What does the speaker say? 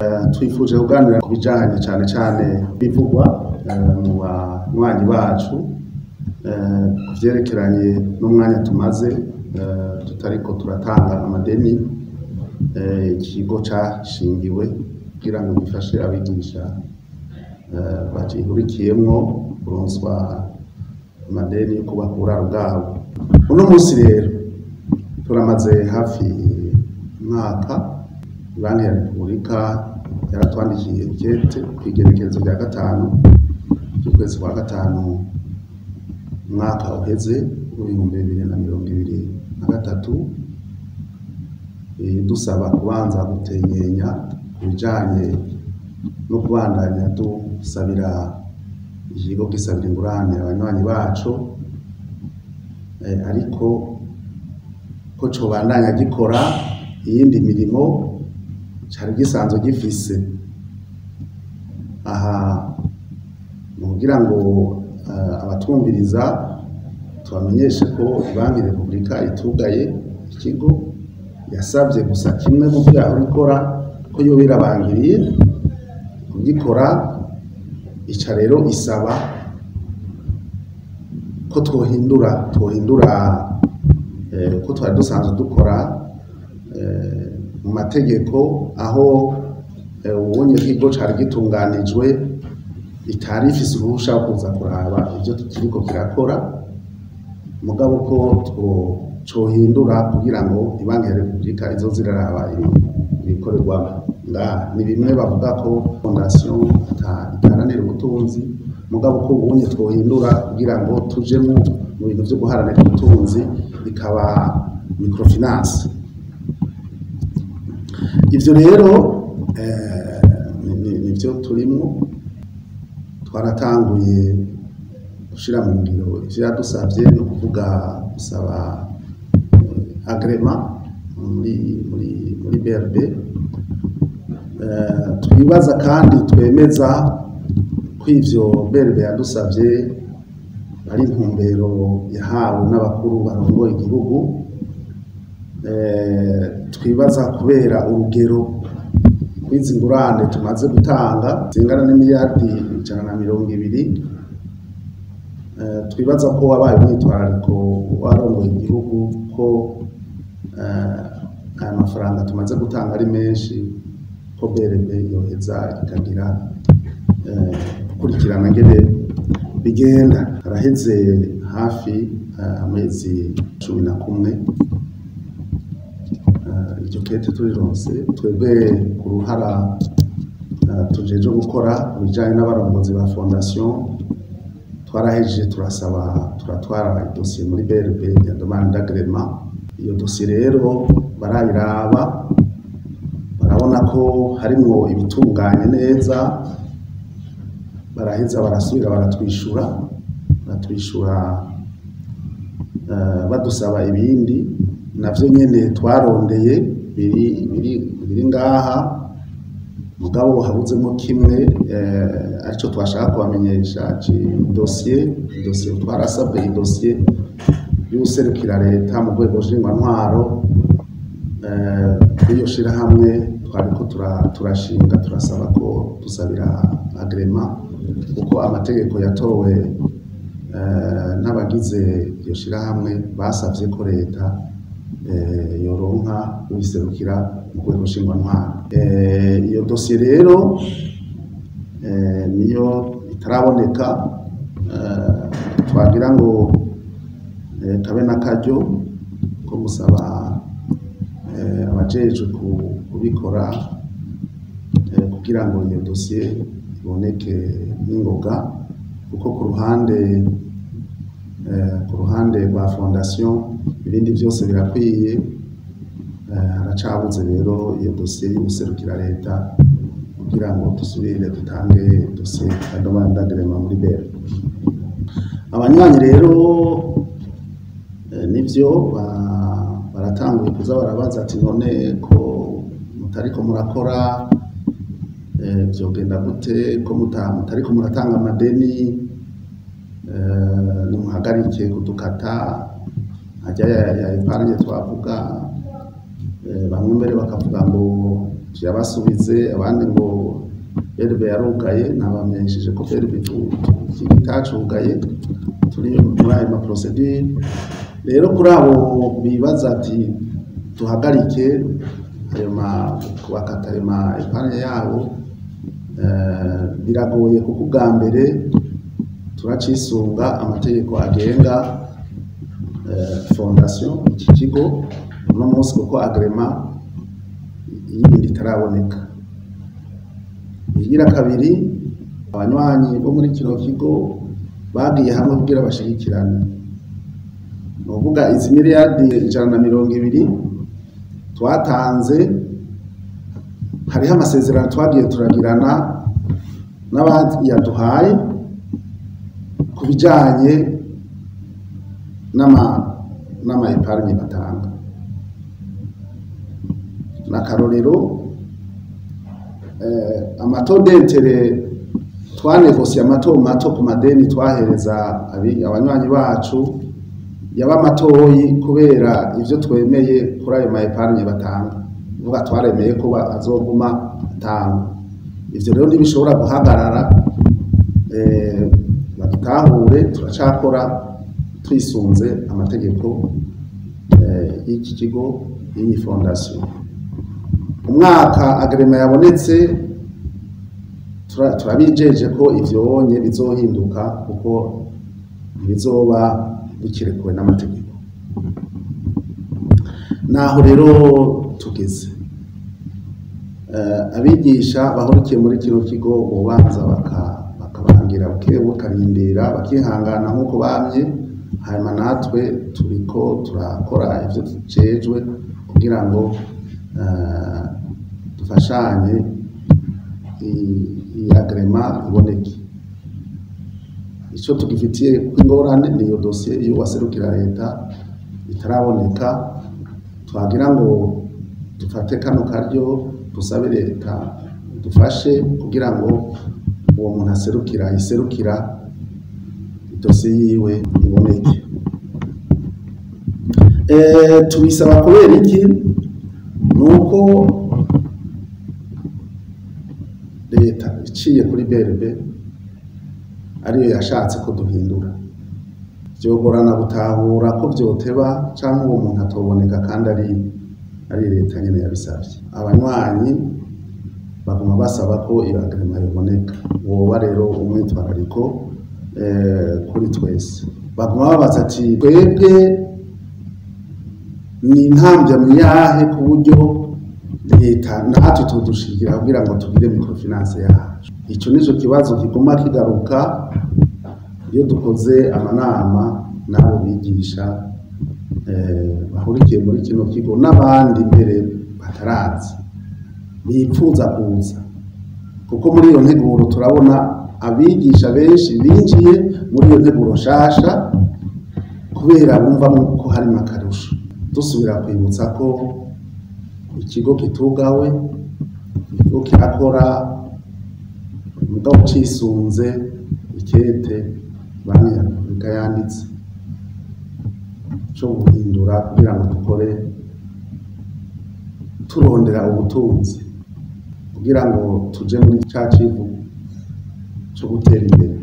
twifuje kuganira ku bijanye cane cane bivugwa mu banywanyi bacu ku vyerekeranye n'umwanya tumaze tutariko turatanga amadeni ikigo cashingiwe kugira ngo gifashe abigisha bagihurikiyemwo kuronswa amadeni yo kubaka uburaro bwabo uno musi rero turamaze hafi umwaka banki ya repubulika yaratwandikiye ikete kw'igerekerezo rya gatanu ry'ukwezi kwa gatanu umwaka uheze w'ibihumbi bibiri na mirongo ibiri na gatatu dusaba kubanza gutenyenya ku bijanye no kubandanya dusabira ikigo gisabira ingurane abanywanyi baco ariko ko cobandanya gikora iyindi mirimo cari gisanzwe gifise aha ni kugira ngo abatwumviriza tubamenyeshe ko banki repubulika itugaye ikigo yasavye gusa kimwe mu vyo yahora ikora ko yoba irabangiriye kugikora ica rero isaba ko twohindura twohindura ko twari dusanzwe dukora mu mategeko aho ubonye kigo cari gitunganijwe itari ifise uruhusha wo kuza kuraba ivyo kiriko kirakora mugabo ko cohindura kugira ngo ibanki ya repubulika izoze iraraba ibikorerwa ngaha ni bimwe bavuga ko fondation idaharanira ubutunzi mugabo ko ubunye twohindura kugira ngo tuje mu bintu vyo guharanira ubutunzi bikaba microfinance ivyo rero nivyo turimwo twaratanguye gushira mu ngiro ivyo yadusavye no kuvuga gusaba agrema muri muri muri BRB twibaza kandi twemeza ko ivyo BRB yadusavye ari intumbero yahawe n'abakuru barongoye igihugu twibaza kubera urugero rw'izi ngurane tumaze gutanga zingana n'imiliyardi ijana na mirongo ibiri twibaza ko wabaye umwitwarariko warongoye igihugu ko aya mafaranga tumaze gutanga ari menshi ko BRB yoheza ikagira gukurikirana ngene bigenda haraheze hafi amezi cumi na kumwe iryo kete turironse twebwe ku ruhara tujeje gukora ibijanye n'abarongozi ba fondation twarahejeje turasaba turatwara idosiye muri BRB ya demande d'agrément iyo dosiye rero barayiraba barabona ko harimwo ibitunganye neza baraheza barasubira baratwishura baratwishura badusaba ibindi navyo nyene twarondeye biri biri biri ngaha mugabo habuzemo kimwe arico twashaka kubamenyesha dosiye dosiye twarasabwe idosiye y'userukira leta mu rwego nshingwantwaro kuri iyo shirahamwe twariko turashinga turasaba ko dusabira agrema kuko amategeko yatowe n'abagize iryo shirahamwe basavye ko leta yoronka ubiserukira mu rwego nshingwantwaro iyo dosiye rero niyo itaraboneka twagira ngo kabe n'akaryo ko gusaba abajejwe kubikora kugira ngo iyo dosiye iboneke n'ingoga kuko ku ruhande ku ruhande rwa fondation ibindi byose birakwiye haracabuze rero iyo dosiye y'ubuserukira leta kugira ngo dusubire dutange dosiye ya demande d'agrément muri BRB abanywanyi rero nivyo baratanguye kuza barabaza ati none ko mutariko murakora vyogenda gute ko mutariko muratanga amadeni nimuhagarike kudukata ajya ya epargne twavuga bamwe mbere bakavuga ngo tuyabasubize abandi ngo berbe yarugaye nabamenyesheje ko berbe itacugaye turi muri ayo maprosedure rero kuri abo bibaza ati duhagarike ayo ma kubakata ayo ma epanye yabo eh, biragoye kuko ubwa mbere turacisunga amategeko agenga eh, fondation iki kigo uno munsi kuko agrema yindi itaraboneka igira kabiri abanywanyi bo muri kino kigo bagiye hamwe kugira bashigikirane ni ukuvuga izi miliyardi ijana na mirongo ibiri twatanze hariho amasezerano twagiye turagirana n'abayaduhaye ku bijyanye n'ama n'ama epargne batanga n'akarorero eh, amatodentere twanegosiye amato mato ku madeni twahereza abi- abanywanyi bacu yaba matoyi kubera ivyo twemeye kuri ayo ma epargne batanga uvuga twaremeye ko ba- azoguma atanga ivyo rero ntibishobora guhagarara eh, badutahure turacakora twisunze amategeko eh, y'iki kigo y'iyi fondation umwaka agrema yabonetse tura- turabijeje ko ivyonye bizohinduka kuko bizoba bikirekuwe n'amategeko naho rero tugeze Eh, abigisha bahurikiye muri kino kigo bobanza baka- bakabangira buke bakarindira bakihangana nk'uko bamye hanyuma natwe turiko turakora ivyo tujejwe kugira ngo eh, dufashanye i- iyi agrema iboneke icyo tugifitiye ingorane ni iyo dosiye iyo waserukira leta itaraboneka twagira ngo dufate kano karyo dusabe leta dufashe kugira ngo uwo muntu aserukira iserukira idosiye yiwe iboneke Eh, tubisaba kubera iki ni uko leta iciye kuri BRB ariyo yashatse ko duhindura vyogorana gutahura ko vyoteba canke uwo muntu atoboneka kandi ari ari leta nyene yabisavye abanywanyi baguma basaba ko iyo agrema yoboneka woba rero umwitwarariko eh, kuri twese baguma babaza ati twebwe ni intambwe myahe ku buryo leta natwe tudushigira kugira ngo tugire microfinance yacu ico nico kibazo kiguma kigaruka iyo dukoze amanama n'abo bigisha eh, bahurikiye muri kino kigo n'abandi mbere batarazi bipfuza kuza kuko muri iyo nteguro turabona abigisha benshi binjiye muri iyo nteguro nshasha kubera bumva ko harimo akarusho dusubira kwibutsa ko ikigo kitugawe ikigo kirakora mugabo cisunze ikete banki ya repubulika yanditse co guhindura kugira ngo dukore turondera ubutunzi kugira ngo tuje muri ca civugo co gutera imbere